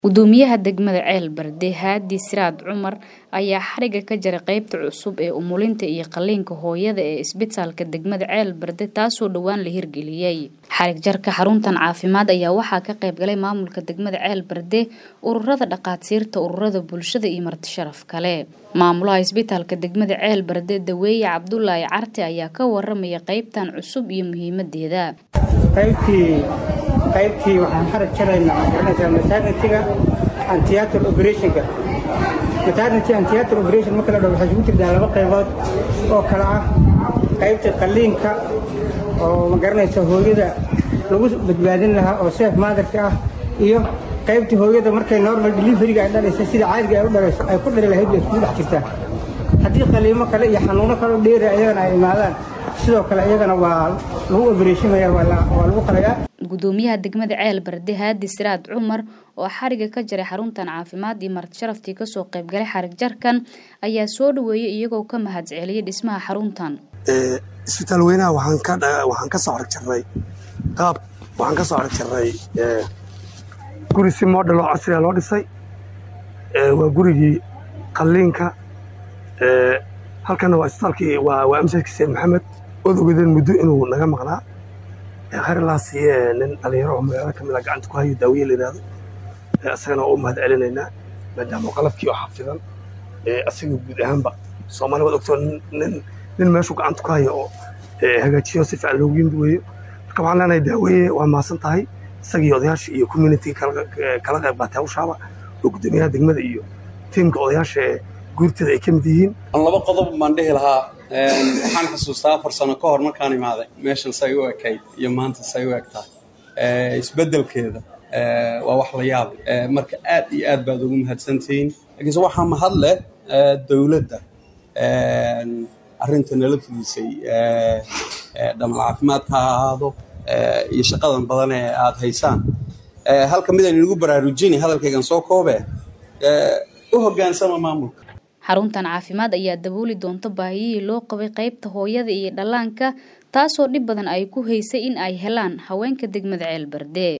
Gudoomiyaha degmada Ceel Barde Haadi Siraad Cumar ayaa xariga ka jaray qaybta cusub ee umulinta iyo qalliinka hooyada ee isbitaalka degmada Ceel Barde taasoo dhowaan la hirgeliyay. Xarig jarka xaruntan caafimaad ayaa waxaa ka qayb galay maamulka degmada Ceel Barde, ururada dhaqaatiirta, ururada bulshada iyo marti sharaf kale. Maamulaha isbitaalka degmada Ceel Barde Daweeye Cabdulaahi Carte ayaa ka waramaya qaybtan cusub iyo muhiimadeeda. qaybtii qaybtii waxaan xarag jaraynaa garanaysaa maternity-ga and theatre operationka maternity and theatre operation marka la dhaho waxay isugu jirtaa laba qaybood oo kala ah qaybta qalliinka oo ma garanaysa hooyada lagu badbaadin lahaa oo safe motherka ah iyo qaybtii hooyada markay normal deliveryga ay dhalaysa sida caadiga ay u dhalayso ay ku dhali lahayd bay iskugu dhex jirtaa haddii qaliimo kale iyo xanuuno kale oo dheeri iyagana ay imaadaan sidoo kale iyagana waa lagu operation-maya waa lagu qalayaa gudoomiyaha degmada Ceel Barde Haadi Siraad Cumar oo xariga ka jaray xaruntan caafimaad iyo marti sharaftii ka soo qayb galay xarig jarkan ayaa soo dhaweeyay iyagoo ka mahadceliyay dhismaha xaruntan ee isbitaal weynaha waxaan ka waxaan ka soo xarig jarnay qaab waxaan ka soo xarig jarnay ee guri si model oo casri ah loo dhisay ee waa gurigii qalliinka ee halkana waa isbitaalkii waa waa amsadkii Said Maxamed ood ogeedeen muddo inuu naga maqnaa khayrlaasi nin dhalinyaro oo magaalada kamid ah gacanta ku hayo daawiye la yidhaahdo isagana waa u mahad celinaynaa maadaama qalabkii oo xafidan asaga guud ahaanba soomaali waad ogtoo nin nin meeshuu gacanta ku hayo oo hagaajiyo si fiican loogu yimid weeyo marka waxaan leenahay daaweeye waa mahadsan tahay isagii odayaasha iyo community kala qayb qaatay hawshaaba oo gudoomiyaha degmada iyo tiimka odayaasha ee guurteeda ay ka mid yihiin laba qodob baan dhihi lahaa waxaan xasuustaa afar sano ka hor markaan imaaday meeshan say u ekayd iyo maanta say u eg tahay isbeddelkeeda waa wax la yaab marka aad iyo aad baad ugu mahadsantihiin laakiinse waxaa mahad leh dowladda arrinta nala fudisay dhamal caafimaadka ha ahaado iyo shaqadan badan ee aad haysaan halka midaan inagu baraarujini hadalkaygan soo koobe u hoggaansama maamulka xaruntan caafimaad ayaa dabooli doonta baahiyihii loo qabay qaybta hooyada iyo dhallaanka taasoo dhib badan ay ku haysay in ay helaan haweenka degmada Ceel Barde